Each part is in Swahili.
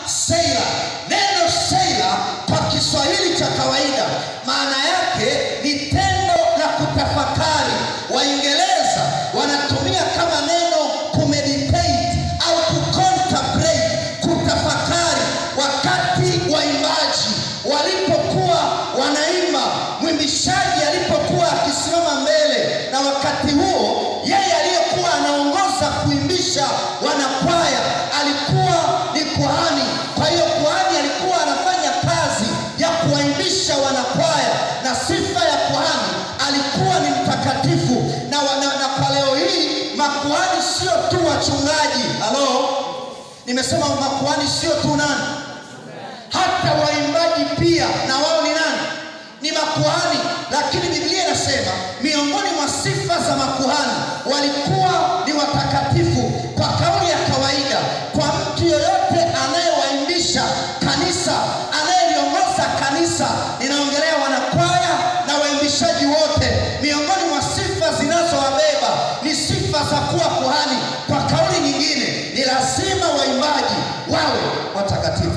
Seila. Neno Seila kwa Kiswahili cha kawaida maana yake ni tendo la kutafakari. Waingereza wanatumia kama neno kumeditate au kucontemplate, kutafakari. Wakati waimbaji walipokuwa wanaimba, mwimbishaji alipokuwa akisimama mbele, na wakati huo yeye aliyekuwa anaongoza kuimbisha wanakwaya alikuwa ni kuhani. Kwa hiyo kuhani alikuwa anafanya kazi ya kuwaimbisha wanakwaya, na sifa ya kuhani alikuwa ni mtakatifu. Na, wana, na kwa leo hii makuhani sio tu wachungaji. Halo, nimesema makuhani sio tu nani, hata waimbaji pia na wao ni nani? Ni makuhani. Lakini Biblia inasema miongoni mwa sifa za makuhani walikuwa ni watakatifu. Kwa kauli ya kawaida, kwa mtu yoyote anayewaimbisha kanisa, anayeliongoza kanisa, ninaongelea wanakwaya na waimbishaji wote, miongoni mwa sifa zinazowabeba ni sifa za kuwa kuhani. Kwa kauli nyingine, ni lazima waimbaji wawe watakatifu,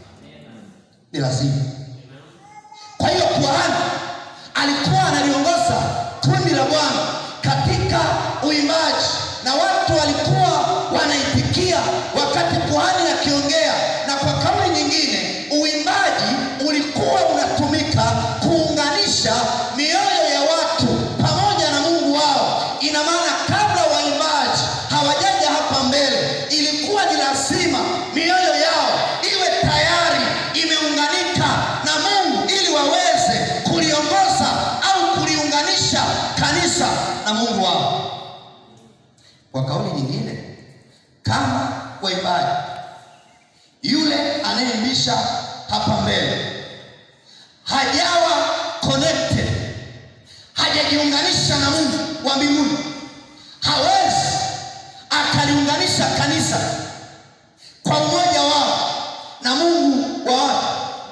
ni lazima. Kwa hiyo kuhani alikuwa analiongoza kundi la Bwana katika uimbaji, na watu walikuwa wanaitikia wakati kuhani akiongea. Na kwa kauli nyingine, uimbaji ulikuwa unatumika kuunganisha mioyo ya watu pamoja na Mungu wao. Ina maana kabla waimbaji hawajaja hapa mbele, ilikuwa ni lazima mioyo yao iwe tayari imeunganika na Mungu ili waweze kuliongoza au kuliunganisha kanisa na Mungu wao. Kwa kauli nyingine, kama waimbaji, yule anayeimbisha hapa mbele hajawa connected, hajajiunganisha na Mungu wa mbinguni, hawezi akaliunganisha kanisa kwa umoja wao na Mungu wa watu.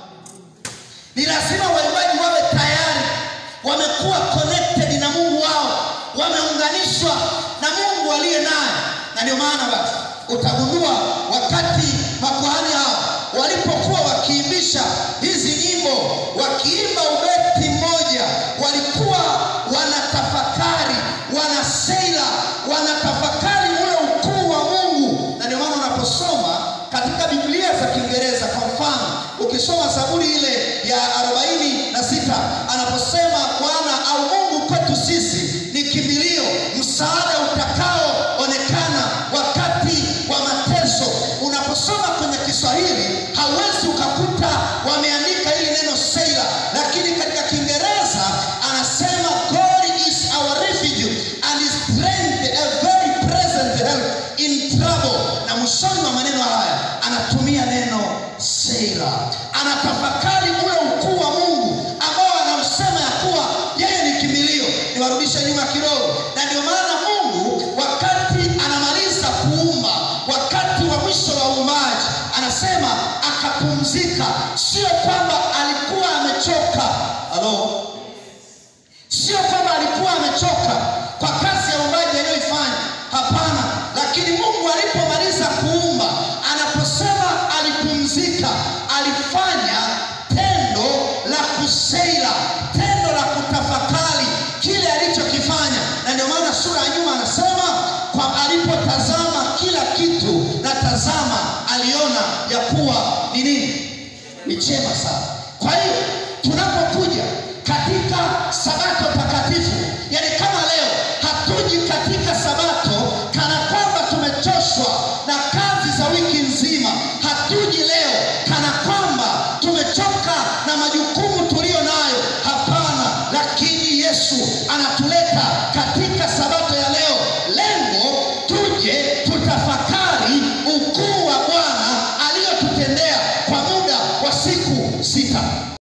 Ni lazima waimbaji wawe tayari wamekuwa connected na Mungu wao, wameunganishwa na Mungu aliye naye. Na ndio maana basi utagundua wakati makuhani hao walipokuwa wakiimbisha hizi nyimbo, wakiimba ubeti mmoja, walikuwa wanatafakari, wanaseila, wanatafakari ule ukuu wa Mungu. Na ndio maana unaposoma katika Biblia za Kiingereza, kwa mfano, ukisoma Zaburi ile ya arobaini na sita anaposema Bwana au Mungu kwetu sisi ni kimbilio, msaada utakaoonekana wakati wa mateso. Unaposoma kwenye Kiswahili hauwezi ukakuta wameandika hili neno Seila, lakini katika Kiingereza anasema God is our refuge and his strength a very present help in trouble. Na mwishoni mwa maneno haya anatumia neno Seila, anatafakari ule ukuu wa Mungu ambao anausema ya kuwa yeye ni kimbilio. Niwarudishe nyuma kidogo, na ndio maana Mungu wakati anamaliza kuumba, wakati wa mwisho wa uumbaji, anasema akapumzika. Sio kwamba alikuwa amechoka. Halo, sio kwamba alikuwa amechoka kwa kazi ya uumbaji aliyoifanya. Hapana, lakini Mungu alipomaliza kuumba, anaposema alipumzika, alifanya tendo la kuseila, tendo la kutafakari kile alichokifanya. Na ndio maana sura ya nyuma anasema kwa alipotazama kila kitu, na tazama, aliona ya kuwa ni nini? Ni chema sana. Kwa hiyo tunapokuja katika sabato